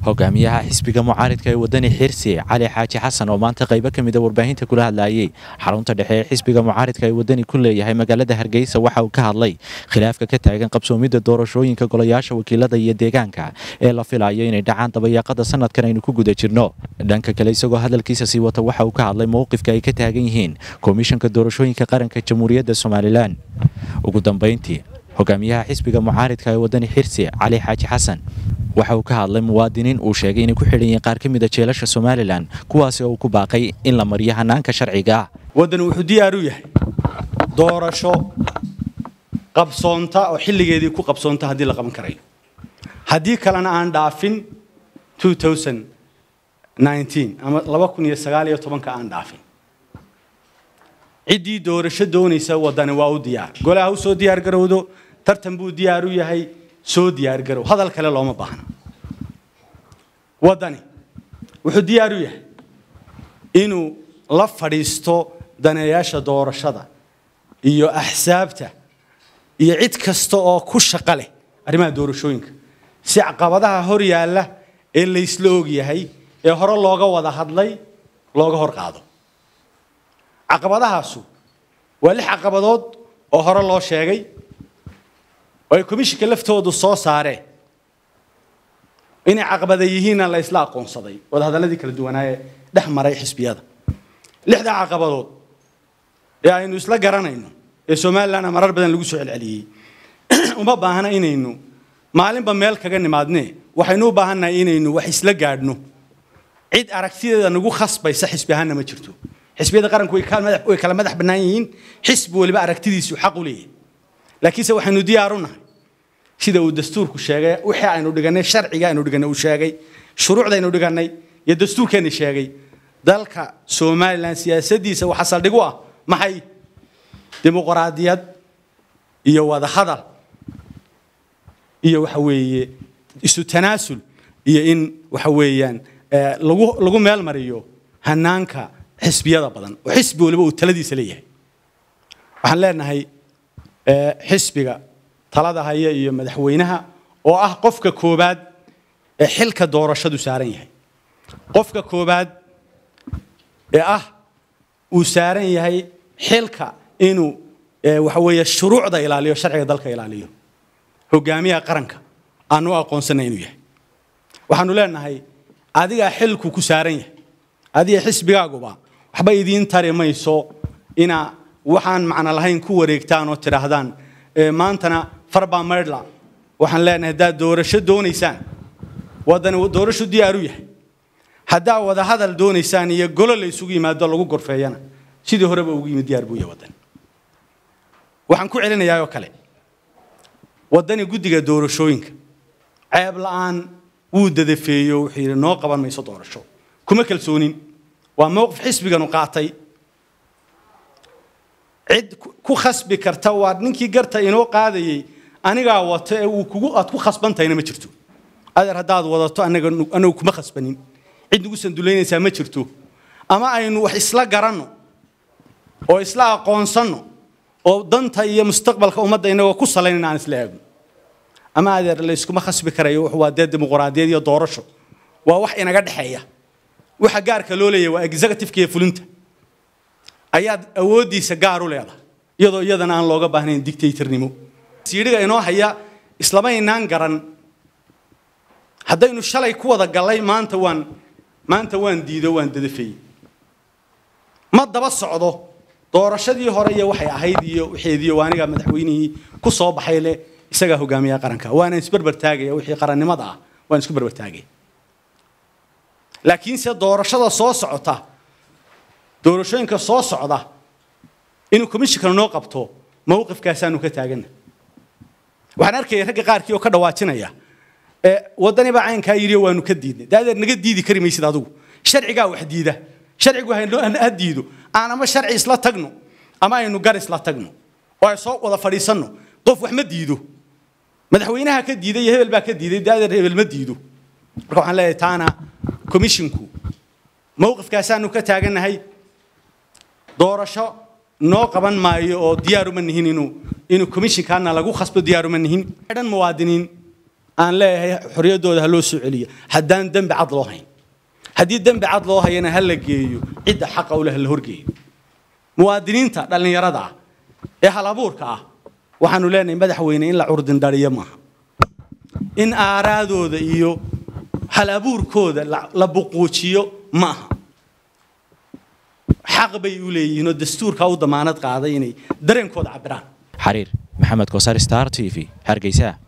hogaamiyaha xisbiga mucaaridka ee wadani xirsi cali xaaji xasan oo maanta qaybo ka mida warbaahinta kula hadlayay xarunta dhexe ee xisbiga mucaaridka ee wadani ku leeyahay magaalada hargeysa waxa uu ka hadlay khilaafka ka taagan qabsoomidda doorashooyinka golayaasha wakiilada iyo deegaanka ee la filayo inay dhacaan dabayaaqada sanadkan aynu ku guda jirno dhanka kale isagoo hadalkiisa sii wata waxa uu ka hadlay mowqifka ay ka taagan yihiin komishanka doorashooyinka qaranka jamhuuriyadda somalilan ugu dambeyntii hogaamiyaha xisbiga mucaaridka ee wadani xirsi cali xaaji xasan waxa uu ka hadlay muwaadiniin uu sheegay inay ku xidhan yihiin qaar ka mida jeelasha somalilan kuwaasi oo uu ku baaqay in la mariyo hanaanka sharciga ah waddani wuxuu diyaar u yahay doorasho qabsoonta oo xilligeedii ku qabsoonta haddii la qaban karayo haddii kalena aan dhaafin ama laba kun iyo sagaal iyo tobanka aan dhaafin ciddii doorasho doonaysa waddani waa u diyaar golaha u soo diyaar garowdo tartan buu diyaar u yahay soo diyaar garow hadal kale looma baahna waddani wuxuu diyaar u yahay inuu la fadhiisto daneeyaasha doorashada iyo axsaabta iyo cid kasta oo ku shaqo leh arrimaha doorashooyinka si caqabadaha hor yaalla ee laysla og yahay ee hore looga wada hadlay looga hor qaado caqabadahaasu waa lix caqabadood oo hore loo sheegay oo ay komishinka laftoodu soo saareen inay caqabada yihiinna la isla aqoonsaday wadahadalladii kala duwanaaye dhex maray xisbiyada lixda caqabadood ee aynu isla garanayno ee somalilandna marar badan lagu soo celceliyey uma baahna inaynu maalinba meel kaga nimaadne waxaynu u baahannahay inaynu wax isla gaadhno cid aragtideeda nagu khasbaysa xisbi ahaanna ma jirto xisbiyada qaranku way kala madax bannaan yihiin xisbi waliba aragtidiisu xaq u leeyahay laakiinse waxaynu diyaar u nahay sida uu dastuurku sheegay wixii aynu dhiganay sharciga aynu dhiganay uu sheegay shuruucdaynu dhiganay iyo dastuurkeenni sheegay dalka somalilan siyaasaddiisa waxaa saldhig u ah maxay dimuqraadiyad iyo wadahadal iyo waxa weeye isu tanaasul iyo in waxa weeyaan lagu lagu meel mariyo hanaanka xisbiyada badan oo xisbi waliba uu taladiisa leeyahay waxaan leenahay xisbiga talada haya iyo madaxweynaha oo ah qofka koobaad ee xilka doorashadu saaran yahay qofka koobaad ee ah uu saaran yahay xilka inuu waxa weeye shuruucda ilaaliyo sharciga dalka ilaaliyo hogaamiyaha qaranka aanu aqoonsanay inuu yahay waxaanu leenahay adigaa xilku ku saaran yahay adiga xisbigaaguba waxba idiin tari mayso inaa waxaan macno lahayn ku wareegtaan oo tidhaahdaan maantana farbaa maydhla waxaan leenahay haddaad doorasho doonaysaan waddani doorasho diyaar u yahay haddaa wada hadal doonaysaan iyo golo la isugu yimaado lagu gorfeeyana sidii horeba ugu yimid diyaar buu yahay waddani waxaan ku celinayaa oo kale waddani guddiga doorashooyinka ceeb la'aan wuu dadafeeyo wuxuu yidhi noo qaban mayso doorasho kuma kalsoonin waa mowqif xisbiganu qaatay cid ku khasbi karta waa ninkii garta inoo qaadayay anigaa wato ee uu kugu aad ku khasbantahayna ma jirto adeer haddaad wadato anaga anagu kuma khasbanin cid nagu sanduleynaysaa ma jirto ama aynu wax isla garanno oo isla aqoonsanno oo danta iyo mustaqbalka ummadda inagoo ku salaynan aan isla eegno ama adeer layskuma khasbi karayo wuxuu waa dee dimuqraadiyad iyo doorasho waa wax inaga dhexeeya waxa gaarka loo leeyahay waa executive-ka iyo fulinta ayaad awooddiisa gaar u leedahay iyadoo iyadana aan looga baahnayn dictatornimo siidhiga inoo haya islamaynaan garan haddaynu shalay ku wada gallay maanta waan maanta waan diido waan dadafeeyey ma daba socdo doorashadii hore iyo waxay ahayd iyo waxeediyo waa aniga madaxweynihii ku soo baxay leh isagaa hogaamiyaha qaranka waana isberber taagaya wixii qarannimada ah waan isku berber taagaya laakiinse doorashada soo socota doorashooyinka soo socda inuu komishinkana noo qabto mowqifkaasaanu ka taagana waxaan arkaya ragga qaarkii oo ka dhawaajinaya waddani baa caynkaa yidhi waanu ka diidnay daadeer naga diidi kari maysid adigu sharcigaa wax diida sharcigu ha diido aan ama sharci isla tagno ama aynu gar isla tagno oo ay soo wada fadhiisanno qof wax ma diido madaxweynaha ka diiday iyo hebel baa ka diiday daadeer hebel ma diido marka waxaan leeyahay taana komishinku mowqifkaasaanu ka taagannahay doorasho noo qaban maayo oo diyaaruma nihin inuu inuu komishinkaana lagu khasbo diyaaruma nihin dhan muwaadiniin aan leeyahay xorriyaddooda ha loo soo celiyo haddaan dembi cad loo hayn haddii dembi cad loo hayana ha la geeyo cidda xaqa u leh ha la horgeeyo muwaadiniinta dhallinyarada ah ee hal abuurka ah waxaanu leenahay madaxweyne in la curdindhaliyo maaha in aaraadooda iyo hal abuurkooda la buquujiyo ma aha xaq bay u leeyihiin oo dastuurka u damaanad qaaday inay dareenkooda cabiraan xariir maxamed koosar star t v hargeysa